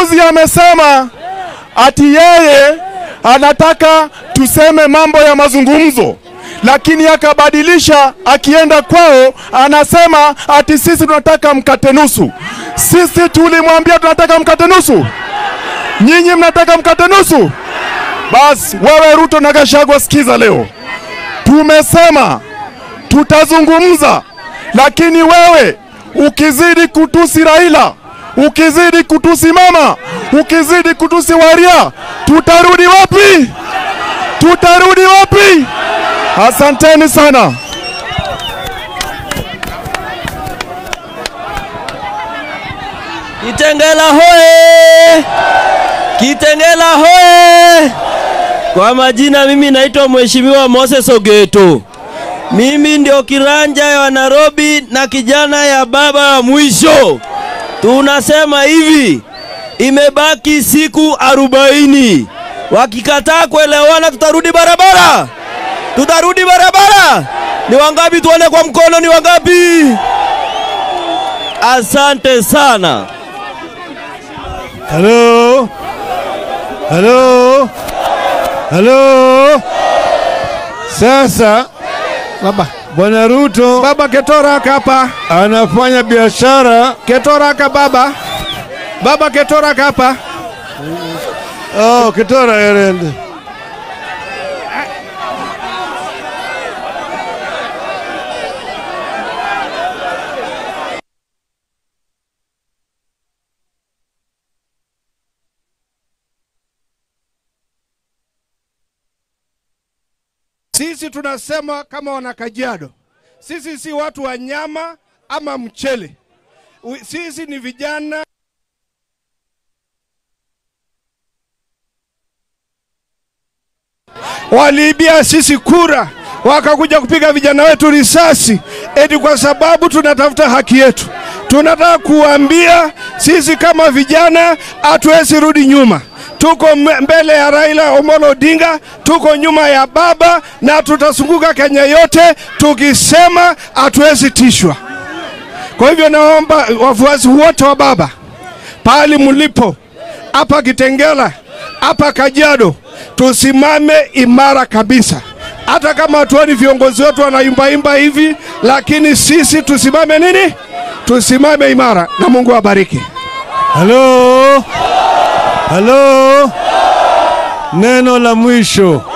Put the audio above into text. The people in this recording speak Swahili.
juzi amesema ati yeye anataka tuseme mambo ya mazungumzo, lakini akabadilisha, akienda kwao anasema ati sisi tunataka mkate nusu. Sisi tulimwambia tunataka mkate nusu, nyinyi mnataka mkate nusu. Basi wewe Ruto na Gachagua, sikiza leo, tumesema tutazungumza, lakini wewe ukizidi kutusi Raila, ukizidi kutusi mama, ukizidi kutusi Waria, tutarudi wapi? Tutarudi wapi? Asanteni sana. Kitengela hoye! Kitengela hoye! Kwa majina mimi naitwa Mheshimiwa Moses Ogeto. Mimi ndio kiranja ya Nairobi na kijana ya baba wa mwisho. Tunasema hivi, imebaki siku arobaini. Wakikataa kuelewana, tutarudi barabara, tutarudi barabara. Ni wangapi? Tuone kwa mkono, ni wangapi? Asante sana. Halo, halo, halo. Sasa Baba, bwana Ruto baba Ketoraka hapa. anafanya biashara. Ketoraka baba. Baba Ketoraka hapa. Oh, Kitora Erend. Sisi tunasema kama wana Kajiado, sisi si watu wa nyama ama mchele. U- Sisi ni vijana waliibia sisi kura, wakakuja kupiga vijana wetu risasi, eti kwa sababu tunatafuta haki yetu. Tunataka kuambia sisi kama vijana hatuwezi rudi nyuma. Tuko m- mbele ya Raila Omolo Odinga, tuko nyuma ya baba na tutazunguka Kenya yote tukisema hatuwezi tishwa. Kwa hivyo naomba wafuasi wote wa baba pahali mlipo, hapa Kitengela, hapa Kajiado, tusimame imara kabisa. Hata kama hatuoni viongozi wetu wanaimbaimba hivi, lakini sisi tusimame nini? Tusimame imara, na Mungu awabariki. Halo, halo. Neno la mwisho,